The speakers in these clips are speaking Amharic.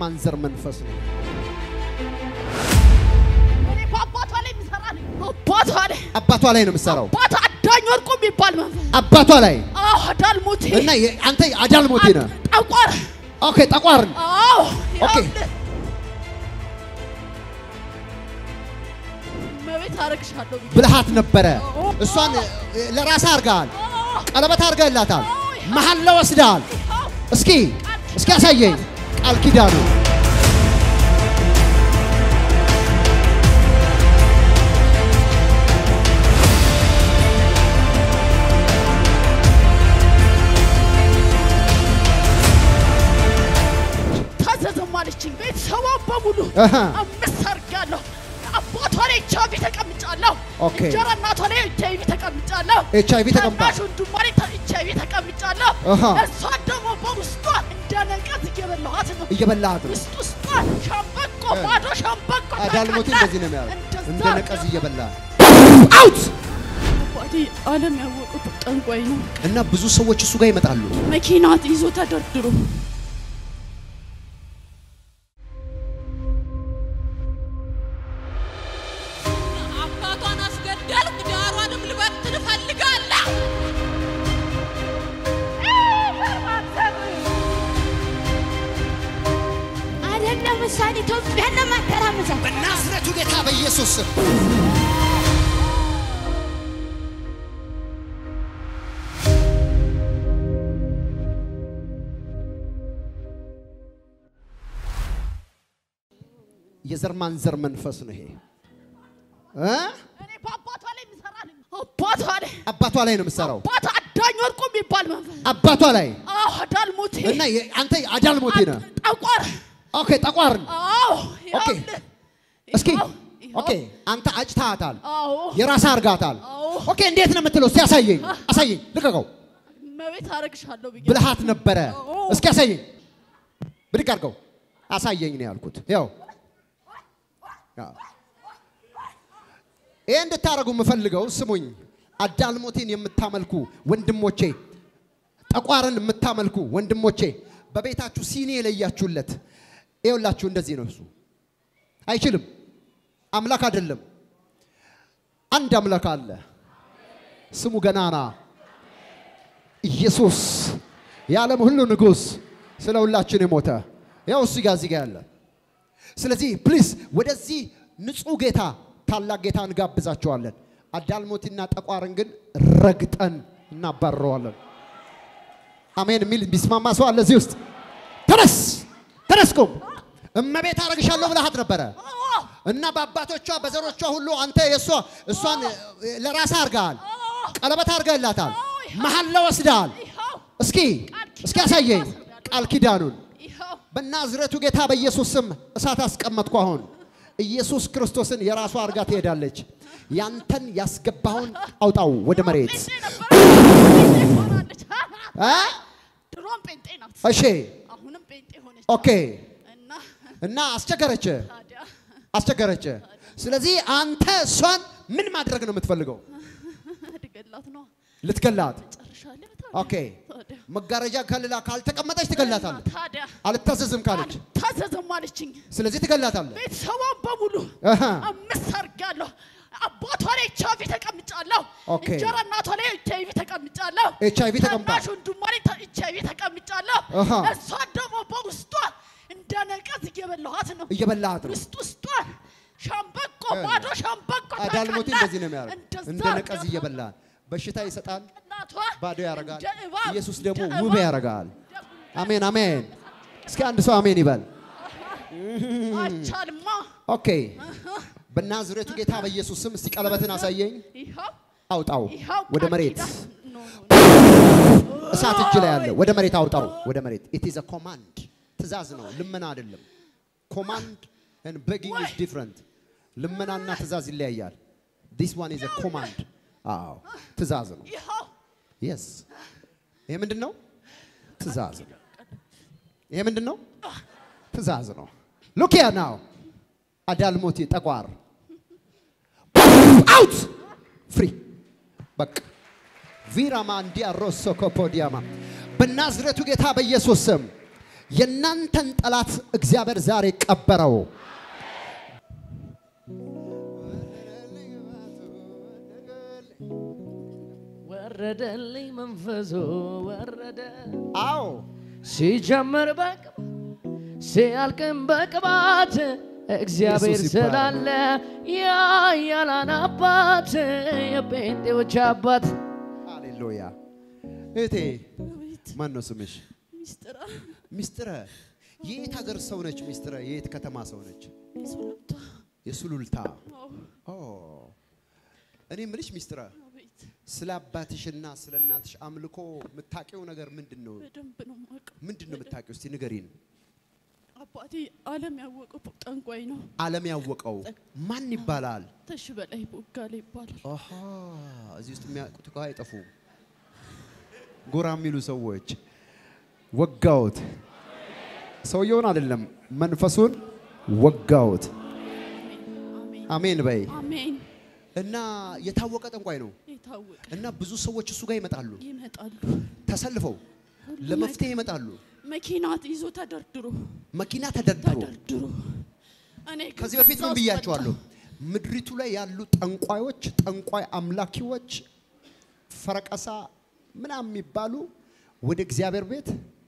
ማንዘር መንፈስ ነው። እኔ እኮ አባቷ ላይ የሚሰራ ነኝ። አባቷ ላይ አባቷ ላይ ነው የምትሰራው። አባቷ አዳኝ ወርቁ የሚባል መንፈስ አባቷ ላይ አዎ አዳልሞቴ እና የ- አንተ አዳልሞቴ ነህ። ጠቋር ኦኬ ጠቋርን አዎ ኦኬ። ይኸውልህ። እመቤት አረግሻለሁ ብዬ ብልሃት ነበረ። እሷን እ፣ ለራስህ አድርገሃል። ቀለበት አድርገህላታል። መሀል ላይ ወስደሃል። ይኸው እስኪ እስኪ ያሳየኝ ቃል ኪዳኑ ታዘዘም አለችኝ። ቤተሰቧን በሙሉ አሃ። አምስት አድርጋለሁ። አባቷ ላይ ኤች አይቪ ተቀምጫለሁ። ኦኬ። እንጀራ እናቷ ላይ ኤች አይቪ ተቀምጫለሁ። ኤች አይቪ ተቀምጣ ታናሽ ወንድሟ ላይ ኤች አይቪ ተቀምጫለሁ። አሃ። እሷን ደግሞ በውስጧ እንደ ነቀዝ እየበላኋት ነው። እየበላሃት ነው። ውስጥ ውስጧን ሸምበቆ ባዶ ሸምበቆ አዳልሞቴ ታውቃለህ? እንደዚህ ነው የሚያደርግ እንደዛ እንደ ነቀዝ አድርጋ- እየበላ አውት አባቴ ዓለም ያወቁት ጠንቋይ ነው። እና ብዙ ሰዎች እሱ ጋር ይመጣሉ። መኪና ይዞ ተደርድሮ አባቷን አስገደልኩ፣ ዳሯንም ልበትን እፈልጋለሁ። አይደለም ምሳሌ ኢትዮጵያን ለማተራመሳት በናዝሬቱ ጌታ በኢየሱስ ስም የዘር ማንዘር መንፈስ ነው ይሄ እ? እኔ በአባቷ ላይ የሚሰራ ነኝ። አባቷ ላይ አባቷ ላይ ነው የምትሰራው። አባቷ አዳኝ ወርቁ የሚባል መንፈስ አባቷ ላይ አዎ አዳልሞቴ እና የ- አንተ አዳልሞቴ ነህ። ጠቋር ኦኬ ጠቋርን አዎ ኦኬ። ይኸውልህ። እስኪ ይኸው፣ ይኸው። ኦኬ አንተ አጭታታል፣ አዎ የራስህ አርጋታል። አዎ ኦኬ እንዴት ነው የምትለው? እስቲ ያሳየኝ፣ አሳየኝ፣ ልቀቀው። እመቤት አረግሻለሁ ብዬ ብልሃት ነበረ። አዎ። እስኪ አሳየኝ፣ ብድግ አድርገው አሳየኝ ነው ያልኩት። ያው ይሄ እንድታደርጉ የምፈልገው ስሙኝ፣ አዳልሞቴን የምታመልኩ ወንድሞቼ፣ ጠቋርን የምታመልኩ ወንድሞቼ በቤታችሁ ሲኒ የለያችሁለት ይኸውላችሁ፣ እንደዚህ ነው እሱ አይችልም። አምላክ አይደለም። አንድ አምላክ አለ። ስሙ ገናና ኢየሱስ የዓለም ሁሉ ንጉሥ ስለ ሁላችን የሞተ ያው እሱ ጋር እዚህ ጋር ያለ። ስለዚህ ፕሊዝ ወደዚህ ንጹሕ ጌታ ታላቅ ጌታ እንጋብዛቸዋለን። አዳልሞቲና ጠቋርን ግን ረግጠን እናባረዋለን። አሜን የሚል ቢስማማ ሰው አለ እዚህ ውስጥ? ተነስ ተነስ፣ ቁም። እመቤት አረግሻለሁ ብለሃት ነበረ እና በአባቶቿ በዘሮቿ ሁሉ አንተ የእሷ እሷን ለራስህ አድርገሃል፣ ቀለበት አድርገህላታል፣ መሀል ላይ ወስደሃል። ይኸው እስኪ እስኪ ያሳየኝ ቃል ኪዳኑን ይኸው በናዝሬቱ ጌታ በኢየሱስ ስም እሳት አስቀመጥኩ። አሁን ኢየሱስ ክርስቶስን የራሷ አድርጋ ትሄዳለች። ያንተን ያስገባውን አውጣው ወደ መሬት ጴንጤ ነበር ጴንጤ ሆናለች እ? ድሮም ጴንጤ ናት እሺ አሁንም ጴንጤ ሆነች ኦኬ። እና እና አስቸገረች ታዲያ አስቸገረች። ስለዚህ አንተ እሷን ምን ማድረግ ነው የምትፈልገው? እድገላት ነው ልትገላት። ጨርሻለሁ ኦኬ። ታዲያ መጋረጃ ከልላ ካልተቀመጠች ትገላታለህ። ታዲያ አልታዘዝም ካለች ታዘዘም አለችኝ ስለዚህ ትገላታለህ። ቤተሰቧን በሙሉ አሃ። አምስት አድርጋለሁ። አባቷ ላይ ኤች አይቪ ተቀምጫለሁ። ኦኬ። እንጀራ እናቷ ላይ ኤች አይቪ ተቀምጫለሁ። ኤች አይቪ ተቀምጣ ታናሽ ወንድሟ ላይ ኤች አይቪ ተቀምጫለሁ። አሃ። እሷን ደግሞ በውስጧ እንደ ነቀዝ እየበላኋት ነው። እየበላሃት ነው። ውስጥ ውስጧን ሸምበቆ ባዶ ሸምበቆ አዳልሞቴ ታውቃለህ? እንደዚህ ነው የሚያደርግ እንደዛ እንደ ነቀዝ አድርጋ እየበላል በሽታ ይሰጣል፣ እናቷ ባዶ ያደርጋል። እንደ እባብ፣ ኢየሱስ ደግሞ እንደ ውብ እባብ፣ ያደርጋል። እንደ ጉንዳን አሜን አሜን። እስኪ አንድ ሰው አሜን ይበል። አይቻልማ። ኦኬ። በናዝሬቱ ጌታ በኢየሱስ ስም እስቲ ቀለበትን አሳየኝ። ይኸው አውጣው ይኸው ወደ ቃል መሬት። ኪዳን ነው። እሳት እጅ ላይ አለ። ወደ መሬት አውጣው። ወደ መሬት። ኢት ኢዝ አ ኮማንድ ትእዛዝ ነው፣ ልመና አይደለም። ኮማንድ and begging is different። ልመናና ትእዛዝ ይለያያል። this one is a command። አዎ ትእዛዝ ነው። ይኸው የስ ይሄ ምንድን ነው? ትእዛዝ ነው። ይሄ ምንድን ነው? ትእዛዝ ነው። ሉክ ያ ናው አዳልሞቲ ጠቋር አውት ፍሪ በቃ ቪራማ እንዲያ ሮሶ ኮፖዲያማ በናዝሬቱ ጌታ በኢየሱስ ስም የእናንተን ጠላት እግዚአብሔር ዛሬ ቀበረው። ወረደልኝ መንፈሱ ወረደ አዎ ሲጀምር በቅባት ሲያልቅም በቅባት እግዚአብሔር ኢየሱስ ይባረክ። ስላለ የኃያላን አባት የጴንጤዎች አባት ሃሌሉያ። እህቴ ማን ነው ስምሽ? ሚስጥራ ሚስጥረ የየት ሀገር ሰው ነች? ሚስጥረ የየት ከተማ ሰው ነች? የሱሉልታ የሱሉልታ። አዎ ኦ እኔ ምልሽ ሚስጥረ አቤት ስለ አባትሽና ስለ እናትሽ አምልኮ የምታውቂው ነገር ምንድን ነው? በደንብ ነው የማውቀው። ምንድን ነው የምታውቂው? እስቲ ንገሪን። አባቴ ዓለም ያወቀው ጠንቋይ ነው። ዓለም ያወቀው ማን ይባላል? ተሽ በላይ ቦጋለ ይባላል። አሃ እዚህ ውስጥ የሚያውቁት እኮ አይጠፉም። ጎራ የሚሉ ሰዎች ወጋውት። ሰውየውን አይደለም መንፈሱን ወጋውት። አሜን አሜን በይ። አሜን። እና የታወቀ ጠንቋይ ነው። የታወቀ እና ብዙ ሰዎች እሱ ጋር ይመጣሉ፣ ይመጣሉ። ተሰልፈው ለመፍትሄ ይመጣሉ። መኪና ይዞ ተደርድሮ መኪና ተደርድሮ ተደርድሮ እኔ ግን ከዚህ በፊት ከዛ ምን ውስጥ ብያቸዋለሁ? ወጣሁ። ምድሪቱ ላይ ያሉ ጠንቋዮች፣ ጠንቋይ አምላኪዎች፣ ፈረቀሳ ምናምን የሚባሉ ወደ እግዚአብሔር ቤት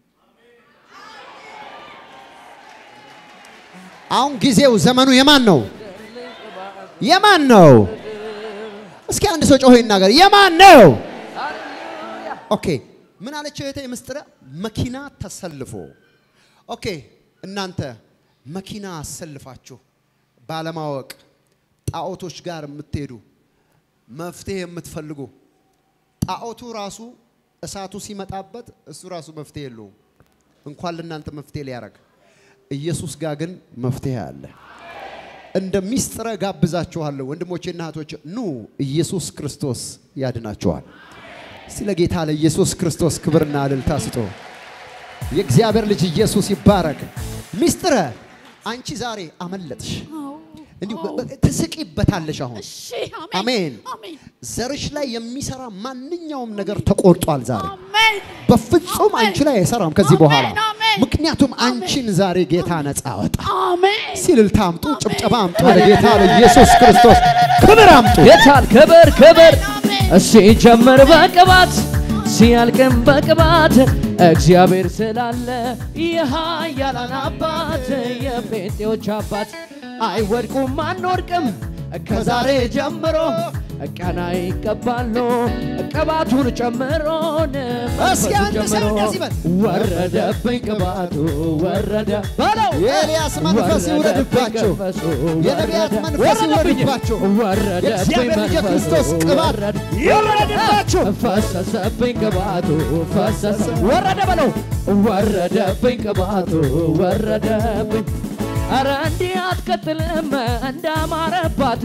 አሁን ጊዜው ዘመኑ የማን ነው? የማን ነው? እስኪ አንድ ሰው ጮሆ ይናገር። የማን ነው? ኦኬ ምን አለች እህቴ ምስጢረ? መኪና ተሰልፎ ኦኬ እናንተ መኪና አሰልፋችሁ ባለማወቅ ጣዖቶች ጋር የምትሄዱ መፍትሄ የምትፈልጉ ጣዖቱ ራሱ እሳቱ ሲመጣበት እሱ ራሱ መፍትሄ የለውም። እንኳን ለእናንተ መፍትሄ ሊያደርግ ኢየሱስ ጋር ግን መፍትሄ አለ። እንደ ሚስጥረ ጋብዛችኋለሁ ወንድሞቼና እህቶች፣ ኑ ኢየሱስ ክርስቶስ ያድናችኋል። ስለ ጌታ ለኢየሱስ ክርስቶስ ክብርና እልልታ ስጡ። የእግዚአብሔር ልጅ ኢየሱስ ይባረክ። ሚስጥረ አንቺ ዛሬ አመለጥሽ። አዎ፣ እንዲሁ አዎ። በ- ትስቂበታለሽ። አሁን እሺ አሜን። አሜን አሜን ዘርሽ ላይ የሚሰራ ማንኛውም ነገር ተቆርጧል ዛሬ። አሜን በፍጹም አሜን። አንቺ ላይ አይሰራም ከዚህ በኋላ። አሜን፣ አሜን። ምክንያቱም አንቺን ዛሬ ጌታ ነፃ ወጣ። አሜን ሲልልታ አምጡ፣ ጭብጨባ አምጡ፣ ለጌታ ለኢየሱስ ክርስቶስ ክብር አምጡ። ጌታን ክብር ክብር አሜን። ሲጀምር በቅባት ሲያልቅም በቅባት እግዚአብሔር ስላለ የኃያላን አባት የጴንጤዎች አባት አይወድቁም አንወድቅም ከዛሬ ጀምሮ ቀና ይቀባሉ ቅባቱን ጨምሮን እስኪ አንድ ሰው እንደዚህ በል። ወረደብኝ ቅባቱ ወረደ በለው የኤልያስ መንፈስ ይውረድባቸው። የነቢያት መንፈስ ይውረድባቸው። የእግዚአብሔር ልጅ የክርስቶስ ቅባት ይውረድባቸው። ፈሰሰብኝ ቅባቱ ፈሰሰ ወረደ በለው ወረደብኝ ቅባቱ ወረደብኝ አረ እንዲህ አትቀጥልም እንዳማረባት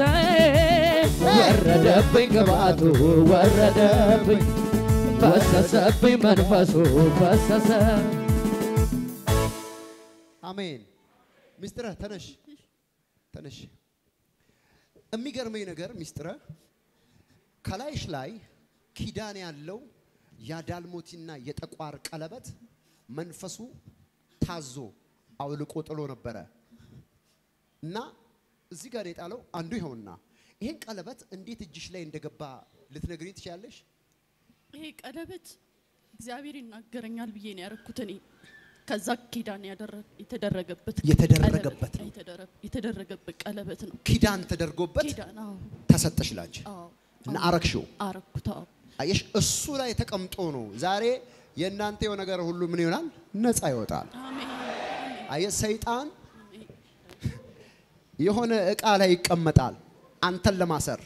ወረደብኝ ቅባቱ ወረደብኝ ፈሰሰብኝ መንፈሱ ፈሰሰ አሜን። ሚስጥረ ተነሽ ተነሽ። የሚገርመኝ ነገር ሚስጥረ ከላይሽ ላይ ኪዳን ያለው የዳልሞቲና የጠቋር ቀለበት መንፈሱ ታዞ አውልቆ ጥሎ ነበረ እና እዚህ ጋር የጣለው አንዱ ይኸውና፣ ይሄን ቀለበት እንዴት እጅሽ ላይ እንደገባ ልትነግሪኝ ትችላለሽ? ይሄ ቀለበት እግዚአብሔር ይናገረኛል ብዬ ነው ያደረኩት። እኔ ከዛ ኪዳን ያደረ- የተደረገበት የተደረገበት ቀለበት- ነው። የተደረ- የተደረገበት ቀለበት ነው። ኪዳን ተደርጎበት ኪዳን አዎ፣ ተሰጠሽ ላንቺ አዎ፣ እና አዎ። አረግሽው። አረኩት። አዎ። አየሽ፣ እሱ ላይ ተቀምጦ ነው ዛሬ የእናንተ የሆነ ነገር ሁሉ ምን ይሆናል? ነፃ ይወጣል። አሜን አየህ፣ ሰይጣን የሆነ እቃ ላይ ይቀመጣል አንተን ለማሰር።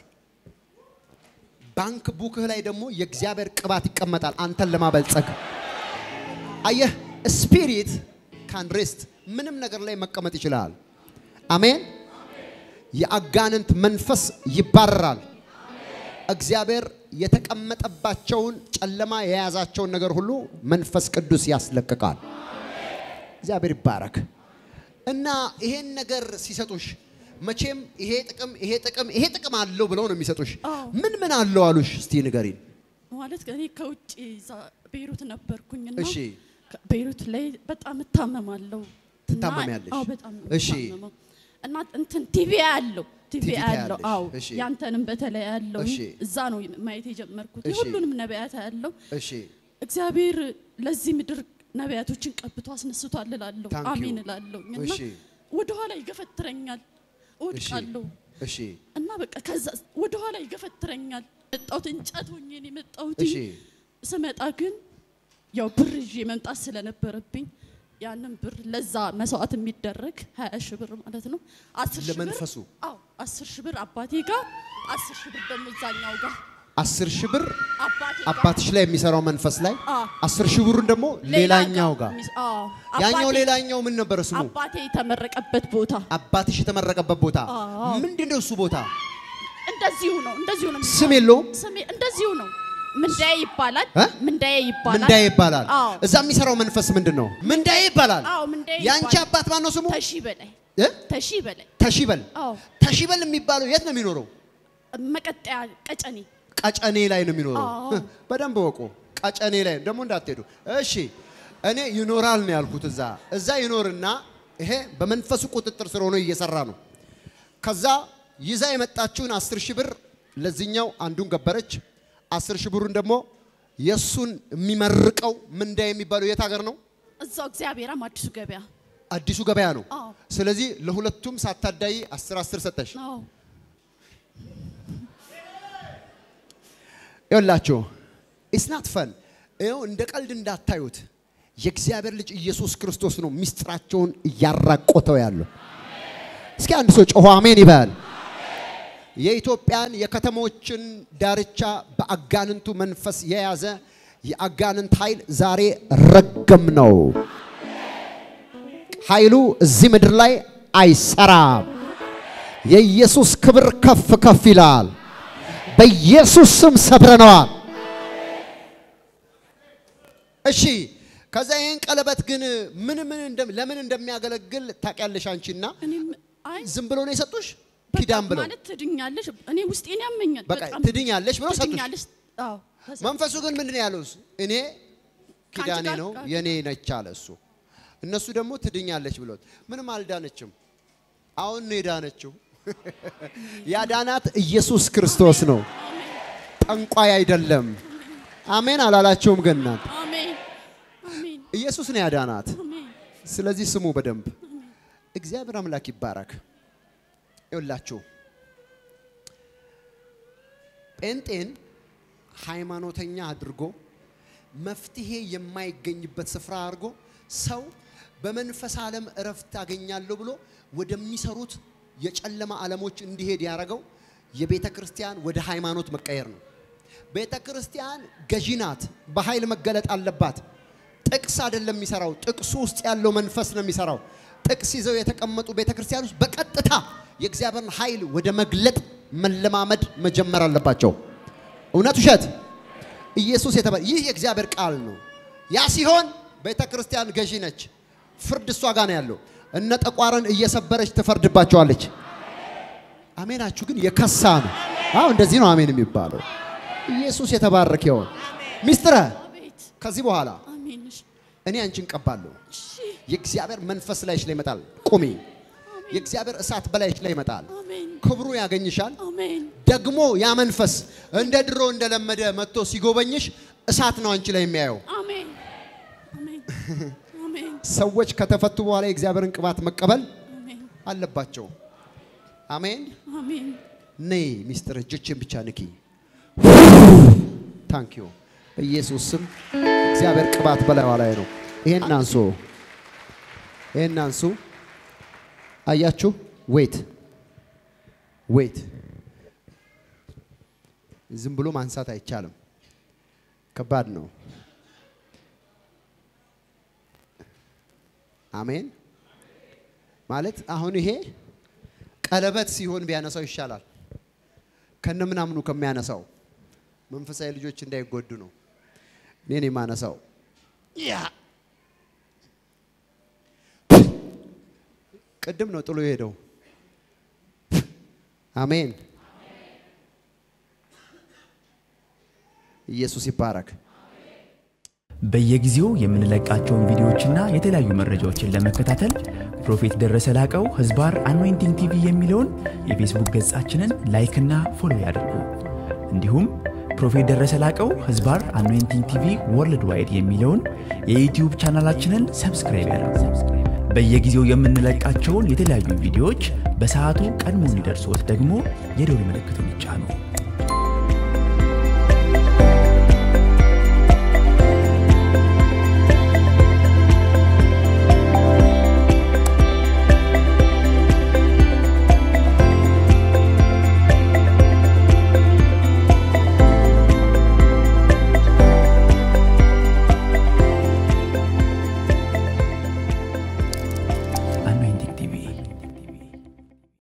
ባንክ ቡክህ ላይ ደግሞ የእግዚአብሔር ቅባት ይቀመጣል አንተን ለማበልጸግ። አየህ፣ ስፒሪት ካን ሬስት ምንም ነገር ላይ መቀመጥ ይችላል። አሜን። የአጋንንት መንፈስ ይባረራል። እግዚአብሔር የተቀመጠባቸውን ጨለማ የያዛቸውን ነገር ሁሉ መንፈስ ቅዱስ ያስለቅቃል። እግዚአብሔር ይባረክ። እና ይሄን ነገር ሲሰጡሽ መቼም ይሄ ጥቅም ይሄ ጥቅም ይሄ ጥቅም አለው ብለው ነው የሚሰጡሽ። አዎ። ምን ምን አለው አሉሽ? እስቲ ንገሪን። ማለት እኔ ከውጭ እዛ ቤይሩት ነበርኩኝና እሺ። ቤይሩት ላይ በጣም እታመማለሁ። እና- ትታመሚያለሽ? አዎ በጣም ነው እሺ። የምታመመው። እና እንትን ቲቪ ያለው ቲቪ ቲቪ ያለው ታያለሽ? አዎ እሺ። ያንተንም በተለይ ያለው እሺ። እዛ ነው ማየት የጀመርኩት። እሺ። ሁሉንም ነቢያት ያለው እሺ እግዚአብሔር ለዚህ ምድር ነቢያቶችን ቀብቶ አስነስቷል እላለሁ። Thank you. አሜን እላለሁ። እና እሺ። ወደኋላ ይገፈትረኛል፣ እወድቃለሁ እሺ እና በቃ ከዛ ወደኋላ ይገፈትረኛል። መጣሁት እንጨት ሆኜ ነው የመጣሁት። እሺ ስመጣ ግን ያው ብር ይዤ መምጣት ስለነበረብኝ ያንን ብር ለዛ መስዋዕት የሚደረግ ሀያ ሺህ ብር ማለት ነው። አስር ሺህ ብር ለመንፈሱ? አዎ አስር ሺህ ብር አባቴ ጋር አስር ሺህ ብር ደግሞ እዛኛው ጋር አስር ሺህ ብር አባቴ ጋር አባትሽ ላይ የሚሰራው መንፈስ ላይ አ። አስር ሺህ ብሩን ደግሞ ሌላ ሌላኛው ጋር ሚስ- አዎ ያኛው አባቴ- ሌላኛው ምን ነበረ ስሙ? አባቴ የተመረቀበት ቦታ አባትሽ የተመረቀበት ቦታ አዎ። ምንድን ነው እሱ ቦታ? እንደዚሁ ነው እንደዚሁ ነው ስም የለውም? ስሜ እንደዚሁ ነው ምንዳዬ ይባላል እ? ምንዳዬ ይባላል ምንዳዬ ይባላል። አዎ እዛ የሚሰራው መንፈስ ምንድን ነው? ምንዳዬ ይባላል። አዎ ምንዳዬ ያንቺ ይባላል። አባት ማን ነው ስሙ? ተሺ በላይ እ? ተሺ በላይ ተሺበል። አዎ ተሺበል የሚባለው የት ነው የሚኖረው? መቀጠያ ቀጨኔ ቀጨኔ ላይ ነው የሚኖረው። አዎ። ህ፣ በደንብ ወቁ። ቀጨኔ ላይ ደግሞ እንዳትሄዱ እሺ። እኔ ይኖራል ነው ያልኩት። እዛ እዛ ይኖርና ይሄ በመንፈሱ ቁጥጥር ስር ሆኖ እየሰራ ነው። ከዛ ይዛ የመጣችውን አስር ሺህ ብር ለዚህኛው አንዱን ገበረች። አስር ሺህ ብሩን ደግሞ የእሱን የሚመርቀው ምንዳ የሚባለው የት ሀገር ነው? እዛው እግዚአብሔርም አዲሱ ገበያ አዲሱ ገበያ ነው። አዎ ስለዚህ ለሁለቱም ሳታዳይ አስር አስር ሰጠሽ። አዎ ይኸውላችሁ ኢስናት ፈን ይኸው እንደ ቀልድ እንዳታዩት የእግዚአብሔር ልጅ ኢየሱስ ክርስቶስ ነው ሚስጥራቸውን እያራቆተው ያለው። እስኪ አንድ ሰው ጮሆ አሜን ይበል። የኢትዮጵያን የከተሞችን ዳርቻ በአጋንንቱ መንፈስ የያዘ የአጋንንት ኃይል ዛሬ ረገም ነው። ኃይሉ እዚህ ምድር ላይ አይሰራም። የኢየሱስ ክብር ከፍ ከፍ ይላል። በኢየሱስ ስም ሰብረነዋል። እሺ ከዛ ይህን ቀለበት ግን ምን ምን እንደም- ለምን እንደሚያገለግል ታውቂያለሽ አንቺና እኔም አይ ዝም ብሎ ነው የሰጡሽ በቃ ኪዳን ብለው ማለት ትድኛለሽ እኔ ውስጤን ያመኛል በቃ በጣም ትድኛለሽ ብለው ሰጡሽ ትድኛለሽ አዎ ተሰ- መንፈሱ ግን ምንድን ነው ያለው እሱ? እኔ ኪዳኔ ጋር- ነው ጋር- የኔ ነች አለ እሱ እነሱ ደግሞ ትድኛለች ብሎት ምንም አልዳነችም አሁን ነው የዳነችው ያዳናት ኢየሱስ ክርስቶስ ነው ጠንቋይ አይደለም አሜን አላላቸውም ግን እናንተ አሜን አሜን ኢየሱስ ነው ያዳናት አሜን ስለዚህ ስሙ በደንብ እግዚአብሔር አምላክ ይባረክ። ይኸውላችሁ ጴንጤን ሃይማኖተኛ አድርጎ መፍትሄ የማይገኝበት ስፍራ አድርጎ ሰው በመንፈስ ዓለም እረፍት አገኛለሁ ብሎ ወደሚሰሩት የጨለማ ዓለሞች እንዲሄድ ያደረገው የቤተ ክርስቲያን ወደ ሃይማኖት መቀየር ነው። ቤተ ክርስቲያን ገዢ ናት፣ በኃይል መገለጥ አለባት። ጥቅስ አይደለም የሚሰራው፣ ጥቅሱ ውስጥ ያለው መንፈስ ነው የሚሰራው። ጥቅስ ይዘው የተቀመጡ ቤተ ክርስቲያኖች በቀጥታ የእግዚአብሔርን ኃይል ወደ መግለጥ መለማመድ መጀመር አለባቸው። እውነት ውሸት? ኢየሱስ የተባለ ይህ የእግዚአብሔር ቃል ነው። ያ ሲሆን ቤተ ክርስቲያን ገዢ ነች። ፍርድ እሷ ጋር ነው ያለው። እነ ጠቋርን እየሰበረች ትፈርድባቸዋለች። አሜናችሁ ግን የከሳ ነው። አዎ እንደዚህ ነው አሜን የሚባለው። ኢየሱስ የተባረከ ይሁን። ሚስጥረ አቤት ከዚህ በኋላ አሜን እሺ እኔ አንቺን ቀባለሁ። እሺ የእግዚአብሔር መንፈስ ላይሽ ላይ ይመጣል። ቁሚ። የእግዚአብሔር እሳት በላይሽ ላይ ይመጣል። አሜን ክብሩ ያገኝሻል። አሜን ደግሞ ያ መንፈስ እንደ ድሮ እንደለመደ መጥቶ ሲጎበኝሽ እሳት ነው አንቺ ላይ የሚያየው። አሜን አሜን አሜን ሰዎች ከተፈቱ በኋላ የእግዚአብሔርን ቅባት መቀበል አሜን አለባቸው። አሜን። አሜን ነይ ሚስጥር እጆችን ብቻ ንኪ። ታንኪዩ በኢየሱስ ስም እግዚአብሔር ቅባት በላይዋ ላይ ነው። ይሄን አንሱ፣ ይሄን አንሱ። አያችሁ? ዌት ዌት። ዝም ብሎ ማንሳት አይቻልም። ከባድ ነው። አሜን። ማለት አሁን ይሄ ቀለበት ሲሆን ቢያነሳው ይሻላል ከነምናምኑ ከሚያነሳው መንፈሳዊ ልጆች እንዳይጎዱ ነው። እኔን የማነሳው ያ ቅድም ነው ጥሎ የሄደው። አሜን። ኢየሱስ ይባረክ። በየጊዜው የምንለቃቸውን ቪዲዮዎችና የተለያዩ መረጃዎችን ለመከታተል ፕሮፌት ደረሰ ላቀው ህዝባር አኖይንቲንግ ቲቪ የሚለውን የፌስቡክ ገጻችንን ላይክና ፎሎ ያድርጉ። እንዲሁም ፕሮፌት ደረሰ ላቀው ህዝባር አኖይንቲንግ ቲቪ ወርልድ ዋይድ የሚለውን የዩትዩብ ቻናላችንን ሰብስክራይብ ያድርጉ። በየጊዜው የምንለቃቸውን የተለያዩ ቪዲዮዎች በሰዓቱ ቀድሞ እንዲደርሶት ደግሞ የደውል ምልክቱን ይጫኑ።